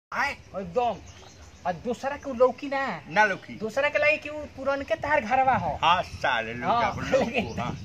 आए एकदम आ दूसरा के उ लौकी ना ना लौकी दूसरा के लगी कि उ पुरन के तार घरवा हो हाँ साले लोग हाँ, अपन लोग हाँ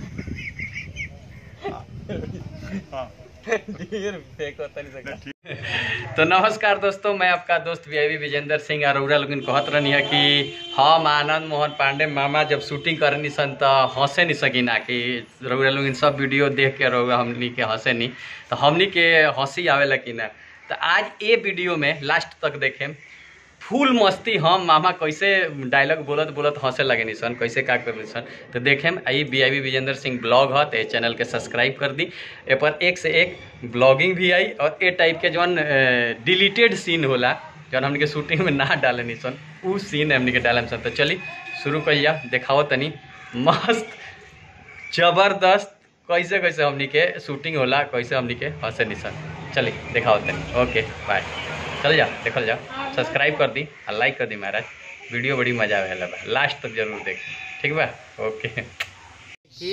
हाँ ढेर फेंको तनी से ना ठीक तो नमस्कार दोस्तों मैं आपका दोस्त वी विजेंद्र सिंह अरोड़ा लोगन कहत रहनी है कि हम आनंद मोहन पांडे मामा जब शूटिंग करनी सन तो हंसे नहीं सकी ना कि रउरा लोगन सब वीडियो देख के रउरा हमनी के हंसे नहीं तो हमनी के हंसी आवेला कि ना तो आज ये वीडियो में लास्ट तक देखें फुल मस्ती हम मामा कैसे डायलॉग बोलत बोलत हंसे लगे नी सन कैसे का कर सन तो देखें I B I Vijendra Singh blog है तो ये चैनल के सब्सक्राइब कर दी ए पर एक से एक ब्लॉगिंग भी आई और ए टाइप के जौन डिलीटेड सीन होला जौन हमने के शूटिंग में ना डाले नी सन उ सीन हमने के डाले सन तो चली शुरू करिया देखाओ तनी मस्त जबरदस्त कैसे कैसे हमनी के शूटिंग होला कैसे हमनी के हंसे नी सन चली देखाओ तनी ओके बाय चल जा देखल जा सब्सक्राइब कर दी और लाइक कर दी महाराज वीडियो बड़ी मजा आवे बा लास्ट तक जरूर देख ठीक बा ओके की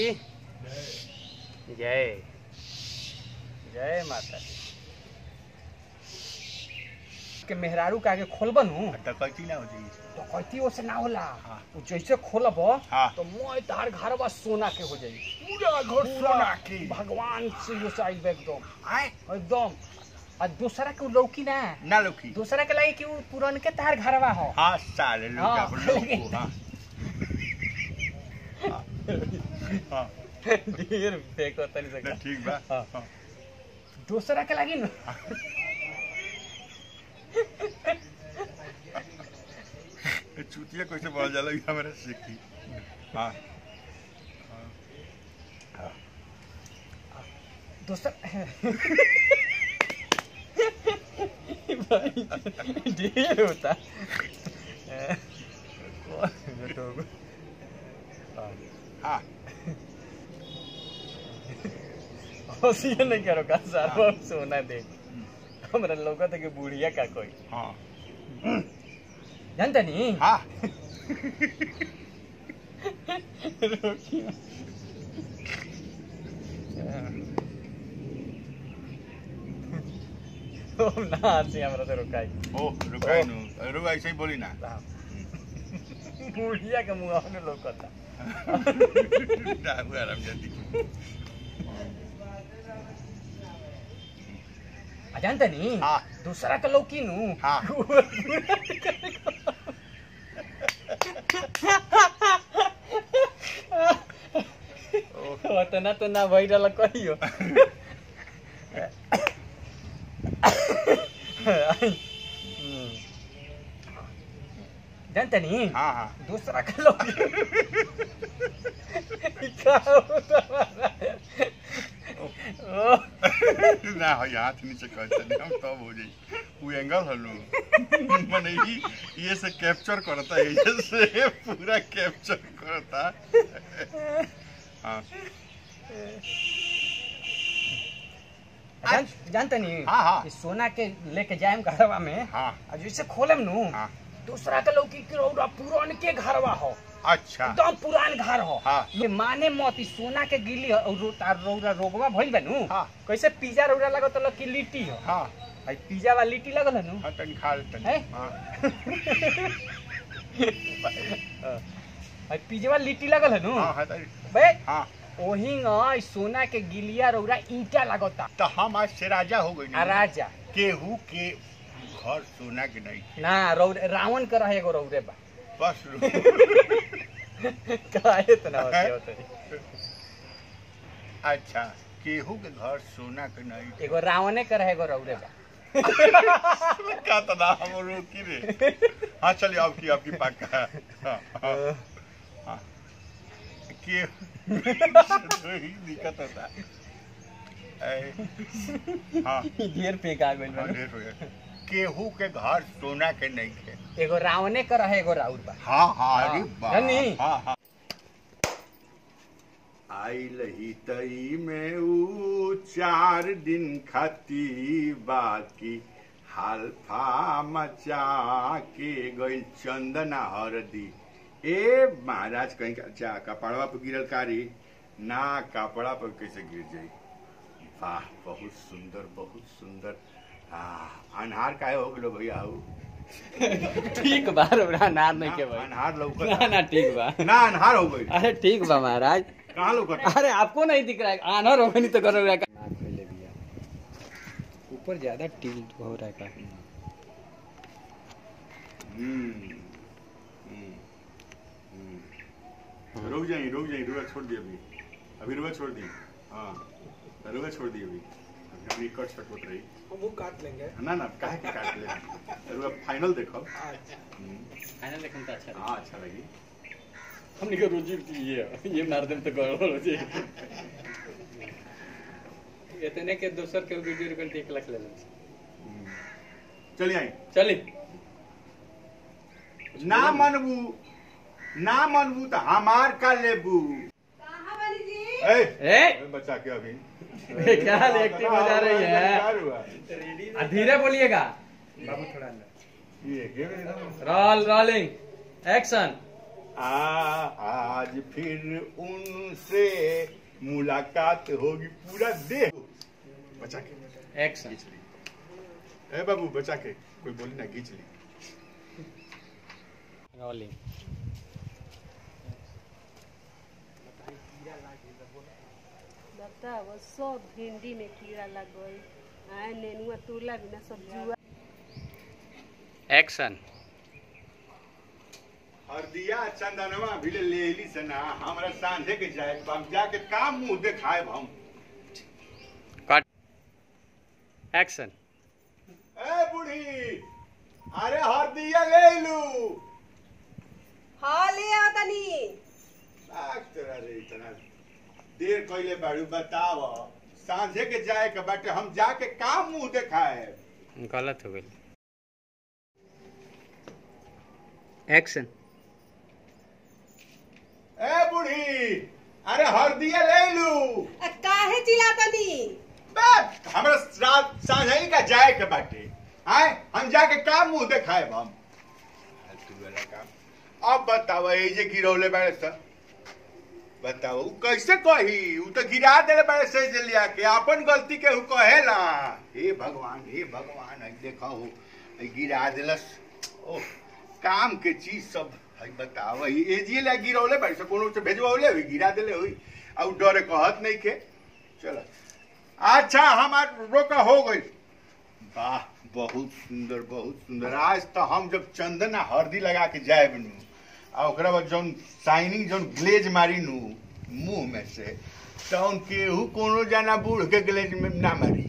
जय जय माता दी। के मेहरारू के आगे खोलबनु डकैती ना हो जाई तो कहती ओसे ना होला हाँ। उ जैसे खोलब हाँ। तो मोय तार घरवा सोना के हो जाई पूरा घर सोना के भगवान से यो साइड में एकदम आए एकदम आ दूसरा के उ लौकी ना ना लौकी दूसरा के लगी कि उ पुरन के तार घरवा हो हाँ साले लोग हाँ। अपन लोग हाँ हाँ ढेर फेंको तनी से ना ठीक बा हाँ। हाँ दूसरा के लगी न ये चूतिया कैसे बोल जाला ये हमारे सीखी हाँ दूसरा भाई ढेर होता हाँ हंसिए नहीं करो का सारा सोना दे हमरा लौका था कि बुढ़िया का कोई हाँ जानता नहीं हाँ हम ना हंसी हमरा से रुकाई ओ रुकाई नु रुक ऐसे ही बोली ना बुढ़िया के मुंह में लौकता डाबू आराम जल्दी आ जानता नहीं हाँ। दूसरा के लौकी नु हाँ। उतना तो ना भई रहल कहियो जानता नहीं हाँ हाँ दूसरा के लौकी क्या होता हमारा? ओ, ना हो हाथ नीचे कर चली हम तब हो जाई वो एंगल हलू मने ही ये से कैप्चर करता है ये से पूरा कैप्चर करता हाँ जान, जानता नहीं हाँ, हाँ। कि सोना के लेके जाएम घरवा में हाँ आ जैसे खोलेम नु हाँ दूसरा के लौकी के रौरा पुरान के घरवा हो अच्छा एकदम पुरान घर हो हाँ। ये माने मत ई सोना के गिली हो, और रो- तार रौरा रोगवा भइल बा नु हाँ। कैसे पिज्जा रौरा लगत ल कि लिट्टी हो हाँ भाई पिज्जा वाला लिट्टी लगल है नु हाँ तनी खा ले तनी है? हाँ भाई पिज्जा वाला लिट्टी लगल है नु हाँ हाँ तनी बे हाँ ओही न सोना के गिलिया रौरा ईटा लगता तो हम आज से राजा हो गई आ राजा केहू के घर सोना के नहीं ना रौर रावण के रहे एगो रौरे बा बस रू। काहे इतना होते होते अच्छा केहू के घर सोना के नहीं एगो रावणे के रहे एगो रौरे बा का तो ना हम रोकी रे हाँ चलिए आपकी आपकी पक्का हाँ, हाँ, हाँ। के तो ही दिक्कत होता ऐ, हाँ ढेर फेंका गइल बा हाँ, ढेर हो गया। केहू के घर सोना के नहीं खे एगो रावणे के रहे एगो राउर बा हाँ हाँ अरे हाँ, बाप जानी? हाँ हाँ आइल ही तई में ऊ चार दिन खाती बाकी हालफा मचा के गइल चंदना हरदी ए महाराज कहीं का जा कपड़वा पर गिरल कारी ना कपड़ा पर कैसे गिर जाई वाह बहुत सुंदर बहुत सुंदर आ अनहार काहे हो गेलो भैया हो ठीक बा रउरा अनार नहीं के भाई अनहार ना लौकत ना ठीक बा ना अनहार हो गई अरे ठीक बा महाराज कहाँ लौकत अरे आपको नहीं दिख रहा है आनर होगा नहीं तो करो रउरा का नाक खोले दिया ऊपर ज्यादा टिल्ट हो रहा है का हम्म, हम्म, हम्म। रुक जाइए रुक जाइए रुआ छोड़ दिए अभी अभी रुआ छोड़ दी हाँ रुआ छोड़ दी अभी अभी हम एक शर्ट होत रही वो काट लेंगे ना ना काहे के काट ले रुआ फाइनल देखो हम्म, खाना देखम तो अच्छा हाँ अच्छा लगी हमने का रोजी ये ये मार देम तो गड़बड़ हो जाए इतने के दोसर के वीडियो रिकॉर्ड एक लाख ले लें हम्म। चलिए आई चली ना मनबू ना मनबू तो हमार का लेबू ए, ए ए, बच्चा के अभी ये क्या हाल एक्टिंग हो जा रही क्या है हुआ? आ, धीरे बोलिएगा बाबू थोड़ा अंदर ये के मेरे रोल रोलिंग एक्शन आ, आज फिर उनसे मुलाकात होगी पूरा देह बचा के एक्शन खींच ली ए बाबू बचा के कोई बोली ना खींच ली रोलिंग बताओ सब भिंडी में कीड़ा लग गई आए नेनुआ तुला बिना सब जुआ एक्शन हरदिया चंदनवा भी ले लेली से ना हमरा सांझे के जाए हम जाके काम मुंह देखाए हम कट एक्शन ए बूढ़ी अरे हरदिया ले लू हाँ ले आओ तनी बाग तोरा रे इतना देर कइले बाड़ू बताव सांझे के जाए के बाटे हम जाके काम मुंह देखाए गलत हो गई एक्शन ए बूढ़ी अरे हरदिया ले लू आ, काहे चिल्ला तनी बस हमरा रात सांझे का जाए के बाटे आए हम जाके काम मुंह देखाए हम फालतू वाला काम अब बताओ ये जे गिरौले बाड़े सर बताओ उ कैसे कही उ तो गिरा देले बाड़े से जे लिया के अपन गलती के उ कहेला हे भगवान हे भगवान आई देखो हो आई गिरा देलस ओ काम के चीज सब है बताओ ई एजिए ला गिरौले बाड़े से कोनो से भेजवाओले हुई गिरा देले हुई आ उ डरे कहत नहीं के चलो अच्छा हमार रोका हो गई वाह बहुत सुंदर बहुत सुंदर आज तो हम जब चंदन आ हल्दी लगा के जाए बनू आ ओकरा बाद जौन शाइनिंग जौन ग्लेज मारी नू मुंह में से तौन केहू कोनो जाना बूढ़ के ग्लेज में ना मारी